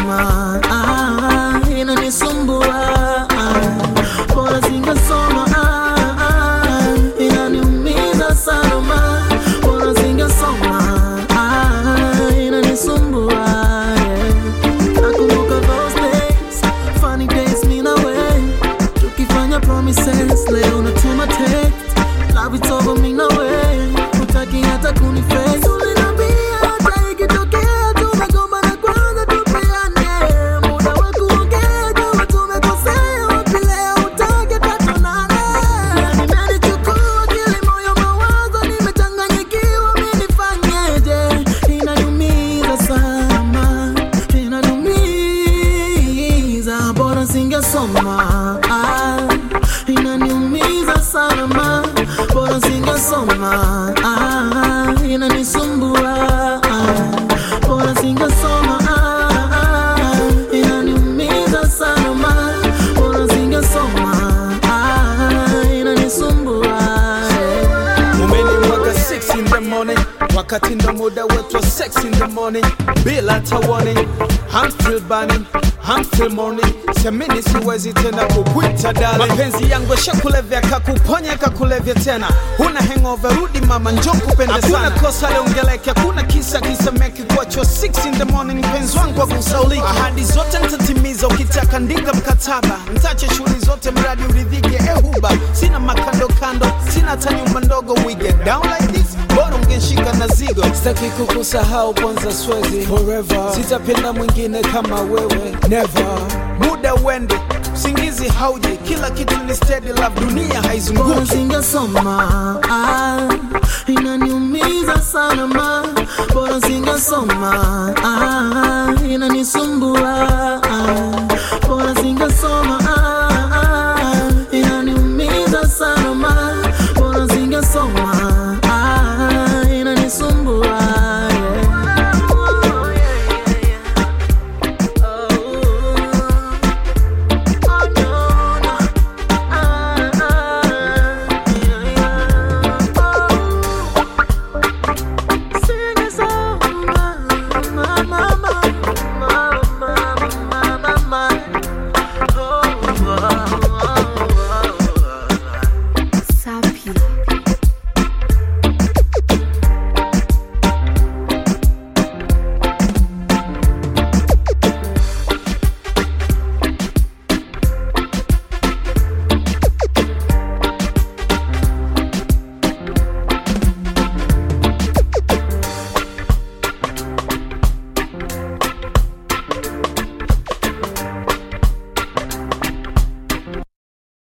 singesoma ah, inanisumbua ah, bora singesoma ah, ah, inaniumiza sana ma bora singesoma ah, inanisumbua yeah. Nakumbuka those days, funny days me na we tukifanya promises, leo natuma text, love it's over me na we hutaki hata kuniface. Uliniambia hata ikitokea tumegombana kwanza tupeane muda wa kuongea kama tumekosea, wapi leo hutaki hata tuonane. Nimenichukua akili, moyo, mawazo, nimechanganyikiwa, mi nifanyeje? Inaniumiza sana, inaniumiza, bora singesoma. Ah, inaniumiza sana ma, bora singesoma. Ah, inanisumbua. Ah, bora singesoma. Ah, ah, inaniumiza sana ma, bora singesoma. Ah, inanisumbua. Yeah. umenimwaga 6 in the morning wakati ndo muda wetu wa sex in the morning bila hata warning I'm still burning I'm still morning siamini siwezi tena kukwita dale mapenzi yangu yashakulevya kakuponya kakulevya tena huna hangover rudi mama njo kupende sana hakuna kosa liongeleke hakuna kisa kisemeki kuachwa 6 in the morning mpenzi wangu akusauliki ahadi zote nitatimiza ukitaka ndika mkataba ntache shughuli zote mradi uridhike ehuba sina makando kando sina hata nyumba ndogo we get down like this bora ungenshika na zigo sitaki kukusahau kwanza swezi forever sitapenda mwingine kama wewe never muda uende usingizi hauje kila kitu ni steady love dunia Bora haizunguki singesoma ah, inaniumiza sana ma, bora singesoma ah, inanisumbua ah, bora singesoma